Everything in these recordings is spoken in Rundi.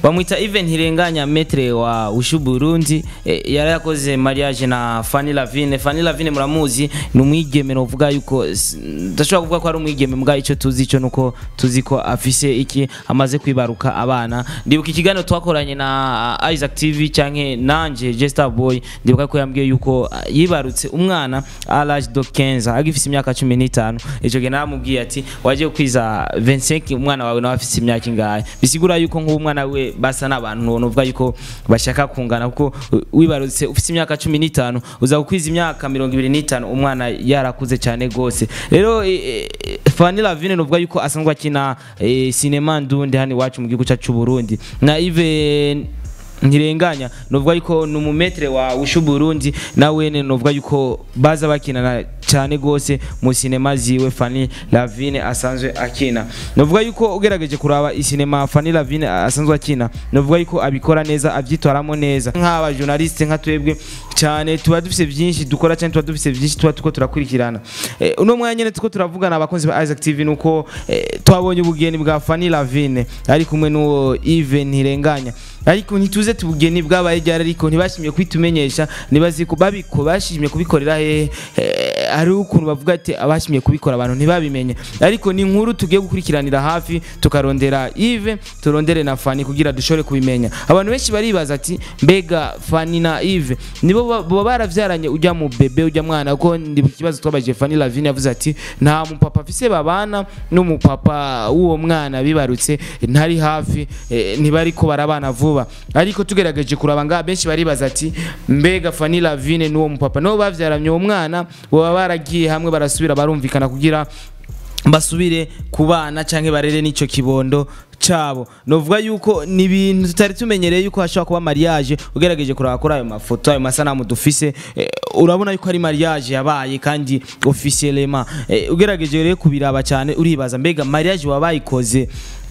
bamwita Even Hirenganya metre wa Ushu Burundi eh, yari yakoze mariage na Fanny Lavine Fanny Lavine muramuzi ni umwigeme novuga yuko s- ndashobora kuvuga ko ari umwigeme mbwa ico tuzi ico nuko tuzi ko afise iki amaze kwibaruka abana ndibuka ikiganiro twakoranye na uh, Isaac TV canke nanje Jester Boy ndibuka ko yambwiye yuko uh, yibarutse umwana à l'âge de 15 agifise imyaka 15 ico gihe naramubwiye ati waje kwiza 25 umwana wawe nawe afise imyaka ingahe bisigura yuko nk'uwo mwana we basa n'abantu novuga yuko bashaka kungana kuko uh, wibarutse ufise imyaka 15 uza gukwiza imyaka 25 umwana yarakuze cyane gose rero eh, eh, Fanny Lavine novuga yuko asanzwe akina eh, cinema ndundi hano iwacu mu gihugu cyacu c'u Burundi na Yves ntirenganya novuga yuko ni umumetre wa Ushu Burundi nawe ne novuga yuko baza bakinana cyane gose mu sinema ziwe Fanny Lavine asanzwe akina novuga yuko ugerageje kuraba isinema Fanny Lavine asanzwe akina novuga yuko abikora neza abyitwaramo neza nk'aba journaliste nka twebwe cyane tuba dufise byinshi dukora cyane tuba dufise byinshi tuba tuko turakurikirana eh, uno mwanya nyene tuko turavugana abakunzi ba Isaac TV nuko eh, twabonye ubugeni bwa Fanny Lavine ari kumwe n'uwo Yves Ntirenganya ariko ntituze tubugeni bwabaye ryari ariko ntibashimye kwitumenyesha nibazi ko babiko bashimye kubikorera hehe eh, hari ukuntu bavuga ati abashimye kubikora abantu ntibabimenye ariko ni inkuru tugiye gukurikiranira hafi tukarondera Yves turondere na Fanny kugira dushobore kubimenya abantu benshi baribaza ati mbega Fanny na Yves nibo ba- baba baravyaranye ujya mu bebe ujya mwana ko ndi ikibazo twabajije Fanny Lavine yavuze ati nta mupapa afise babana n'umupapa w'uwo mwana bibarutse ntari hafi eh, ntibariko barabana vuba ariko tugerageje kuraba ngaha benshi baribaza ati mbega Fanny Lavine n'uwo mupapa nabo bavyaranye uwo mwana baba baragiye hamwe barasubira barumvikana kugira basubire kubana canke barere n'ico kibondo cabo novuga yuko ni ibintu tutari tumenyereye yuko hashobora kuba mariage ugerageje kuraba kuri ayo mafoto ayo masanamu dufise eh, urabona yuko ari mariage yabaye kandi officiellement eh, ugerageje rero kubiraba cyane uribaza mbega mariage wabayikoze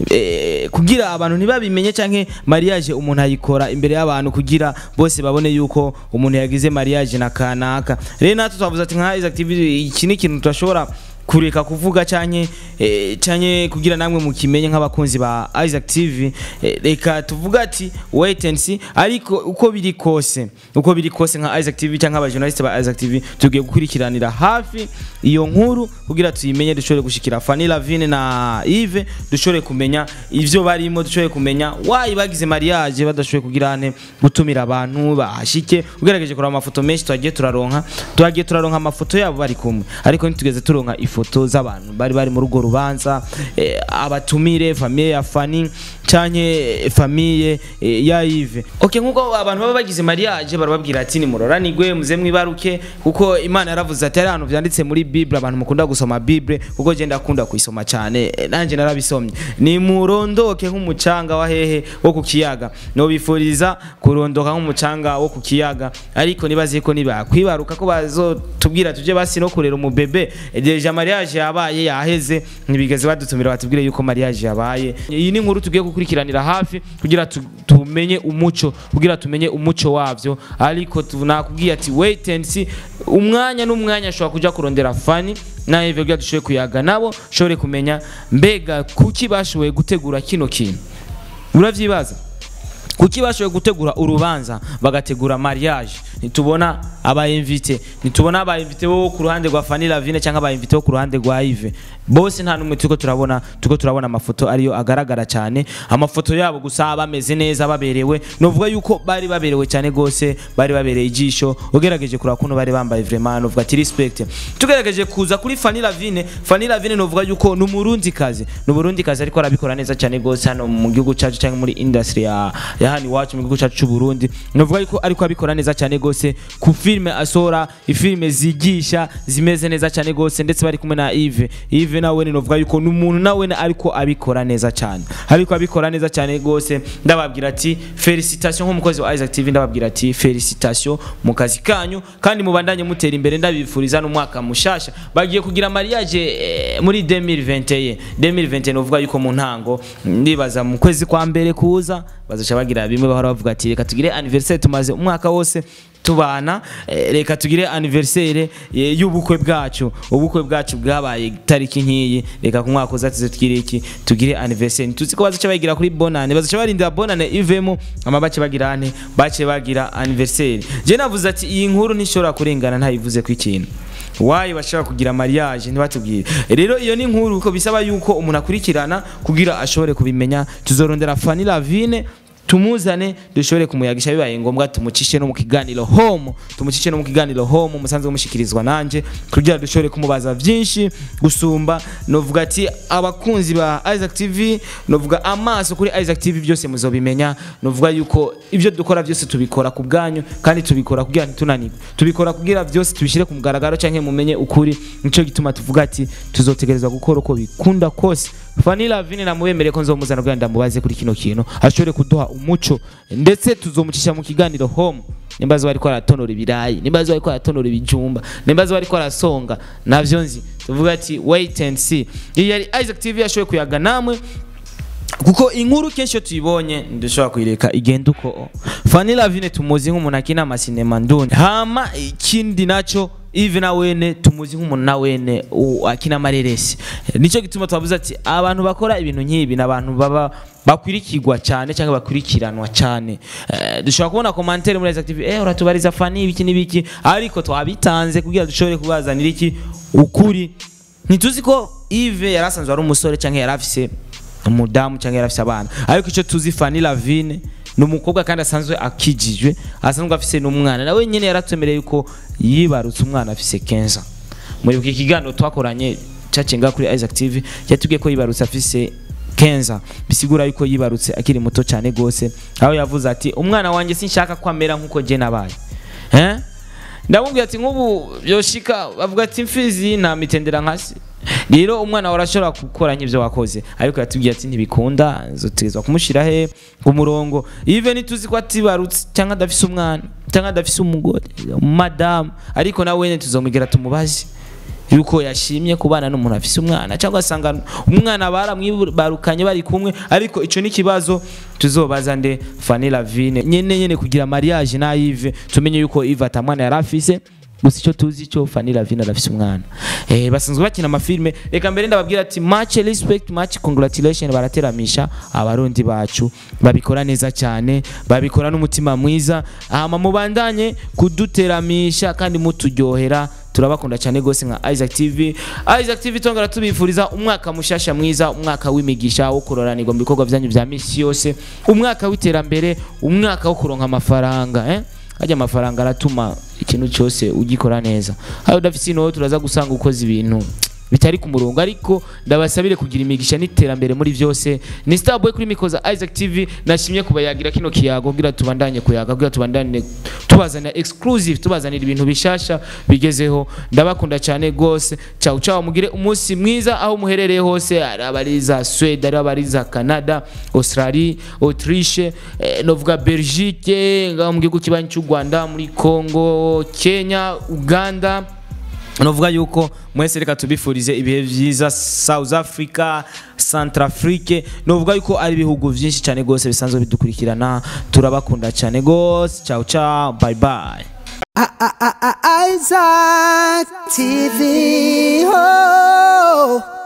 eh, kugira abantu ntibabimenye canke mariage umuntu ayikora imbere y'abantu kugira bose babone yuko umuntu yagize mariage na kanaka rero natwe twavuze ati nka Isaac TV iki ni ikintu tudashobora kureka kuvuga canke eh, canke kugira namwe mukimenye nk'abakunzi ba Isaac TV eh, reka tuvuga ati wait and see ariko uko biri kose uko biri kose nka Isaac TV canke aba journalist ba Isaac TV tugiye gukurikiranira hafi iyo nkuru kugira tuyimenye dushobore gushikira Fanny Lavine na Yves dushobore kumenya ivyo barimo dushobore kumenya why bagize mariage badashoboye kugira ane gutumira abantu bahashike ugerageje kuraba amafoto menshi twagiye turaronka twagiye turaronka amafoto yabo bari kumwe ariko ntitugeze turonka ifoto z'abantu bari bari muri urwo rubanza eh, abatumire famiye ya Fanny canke famiye eh, ya Yves okay nkuko abantu baba bagize mariage barababwira ati ni muroranigwe muze mwibaruke kuko Imana yaravuze ati ari ahantu vyanditse muri Bible abantu mukunda gusoma Bible kuko je ndakunda kuyisoma cyane eh, nanje narabisomye ni murondoke nk'umucanga wa hehe wo ku kiyaga no bifuriza kurondoka nk'umucanga wo ku kiyaga ariko nibaze ko nibakwibaruka ko bazotubwira tuje basi no kurera umubebe deja mariage yabaye yaheze ntibigeze badutumira batubwire yuko mariage yabaye iyi ni inkuru tugiye gukurikiranira hafi kugira tu- tumenye umuco kugira tumenye umuco wavyo ariko tu- nakubwiye ati wait and see umwanya n'umwanya ashobora kuja kurondera fani nawe ivyo kugira dushoboye kuyaga nabo shobore kumenya mbega kuki bashoboye gutegura kino kintu uravyibaza kuki bashoboye gutegura urubanza bagategura mariage ntitubona abayinvite ntitubona abayinvite bo ku ruhande rwa Fanny Lavine cyangwa abayinvite bo ku ruhande rwa Yves bose nta numwe turiko turabona turiko turabona amafoto ariyo agaragara cyane amafoto yabo gusa bameze neza baberewe novuga yuko bari baberewe cyane gose bari babereye ijisho ugerageje kuraba kuntu bari bambaye vraiment novuga ati respect tugerageje kuza kuri Fanny Lavine Fanny Lavine novuga yuko ni umurundi kazi ni umurundi kazi ariko arabikora neza cyane gose hano mu gihugu cyacu cyangwa muri industry ya ya hano iwacu mu gihugu cyacu cy'u Burundi novuga yuko ariko abikora neza cyane gose ku filme asora ifilme zigisha zimeze neza cyane gose ndetse bari kumwe na Yves Yves nawe novuga yuko ni umuntu nawe ariko abikora neza cyane ariko abikora neza cyane gose ndababwira ati felicitation nk'umukozi wa Isaac TV ndababwira ati felicitation mu kazi kanyu kandi mubandanye mutera imbere ndabifuriza n'umwaka mushasha bagiye kugira mariage eh, muri 2021 2021 novuga yuko mu ntango ndibaza mu kwezi kwa mbere kuza bazaca bagira kubera bimwe bahora bavuga ati reka tugire anniversaire tumaze umwaka wose tubana eh, reka tugire anniversaire eh, y'ubukwe bwacu ubukwe bwacu bwabaye tariki nk'iyi reka ku mwaka uza tuze tugire iki tugire anniversaire tuzi ko bazaca bayigira kuri bonane bazaca barindira bonane ivemo ama bace bagira ane bace bagira anniversaire je navuze ati iyi nkuru ntishobora kurengana ntayivuze ku ikintu wayi bashaka kugira mariage ntibatubwire rero iyo ni inkuru ko bisaba yuko umuntu akurikirana kugira ashobore kubimenya tuzorondera Fanny Lavine tumuzane dushobore kumuyagisha bibaye ngombwa tumucishe no mu kiganiro home tumucishe no mu kiganiro home musanzwe mushikirizwa nanje kugira dushobore kumubaza byinshi gusumba novuga ati abakunzi ba Isaac TV novuga amaso kuri Isaac TV byose muzobimenya novuga yuko ibyo dukora byose tubikora ku bwanyu kandi tubikora kugira ntitunanirwe tubikora kugira byose tubishyire ku mugaragaro cyangwa mumenye ukuri nico gituma tuvuga ati tuzotegerezwa gukora uko bikunda kose Fanny Lavine namubemere ko nzomuzana kugira ndamubaze kuri kino kintu ashobore kuduha umuco ndetse tuzomucisha mu kiganiro home nimba zo bariko aratonora ibirayi nimba zo bariko aratonora ibijumba nimba zo bariko arasonga navyo nzi tuvuga ati wait and see iyi yari Isaac TV yashoboye kuyaga namwe kuko inkuru kenshi iyo tuyibonye ntidushobora kuyireka igenda uko Fanny Lavine tumuzi nk'umuntu akina amasinema nduni hama ikindi naco Ive na wene tumuzi nk'umuntu na wene u- akina amareresi nicyo gituma twavuze ati abantu bakora ibintu nk'ibi ni abantu baba bakwirikirwa cyane cyangwa bakurikiranwa cyane Eh, dushobora kubona komantere muri Isaac TV eh uratubariza Fanny ibiki n'ibiki ariko twabitanze kugira dushobore kubazanira iki ukuri ntituzi ko Ive yari asanzwe ari umusore cyangwa yari afise umudamu cyangwa yari afise abana ariko icyo tuzi Fanny Lavine ni umukobwa kandi asanzwe akijijwe asanzwe afise n'umwana nawe nyine yaratwemereye yuko yibarutse umwana afise kenza muri iki kiganiro twakoranye cyacenga kuri Isaac TV yatubwiye ko yibarutse afise kenza bisigura yuko yibarutse akiri muto cyane gose aho yavuze ati umwana wanjye sinshaka ko amera nk'uko je nabaye eh ndamubwira ati nk'ubu yoshika bavuga ati imfizi nta mitendera nkasi rero umwana wawe arashobora gukora nk'ibyo wakoze ariko yatubwiye ati ntibikunda zotegezwa kumushyira he ku murongo even tuzi ko atibarutse cyangwa adafise umwana cyangwa adafise umugore madamu ariko nawe wene tuzomwigera tumubaze yuko yashimye kubana n'umuntu afise umwana cyangwa asanga umwana baramwibarukanye bari kumwe ariko ico ni kibazo tuzobaza nde Fanny Lavine nyene nyene kugira mariage na Yves tumenye yuko Yves atamwana yari afise gusa icyo tuzi cyo Fanny Lavine arafise umwana eh basanzwe bakina amafilme reka mbere ndababwira ati much respect much congratulation barateramisha abarundi bacu babikora neza cyane babikora n'umutima mwiza hama mubandanye kuduteramisha kandi muturyohera turabakunda cyane gose nka Isaac TV Isaac TV tongera tubifuriza umwaka mushasha mwiza umwaka w'imigisha wo kuroranirwa mu bikorwa byanyu bya misi yose umwaka w'iterambere umwaka wo kuronka amafaranga eh ajya amafaranga aratuma ikintu cyose ugikora neza aho udafite ino turaza gusanga ukoze ibintu bitari ku murongo ariko ndabasabire kugira imigisha n'iterambere muri byose ni Starboy kuri mikoza Isaac TV nashimye kubayagira kino kiyago kugira tubandanye kuyaga kugira tubandane tubazanira exclusive tubazanira ibintu bishasha bigezeho ndabakunda cyane gose ciao ciao mugire umunsi mwiza aho muherereye hose ari abari za Sweden ari abari za Canada Australie Autriche eh, novuga Belgique ngaho mu gihugu kibanyi cy'u Rwanda muri Congo Kenya Uganda novuga yuko mwese reka tubifurize ibihe byiza South Africa Centrafrique novuga yuko ari ibihugu byinshi cyane gose bisanzwe bidukurikirana turabakunda cyane gose ciao ciao bye bye Isaac TV. Oh.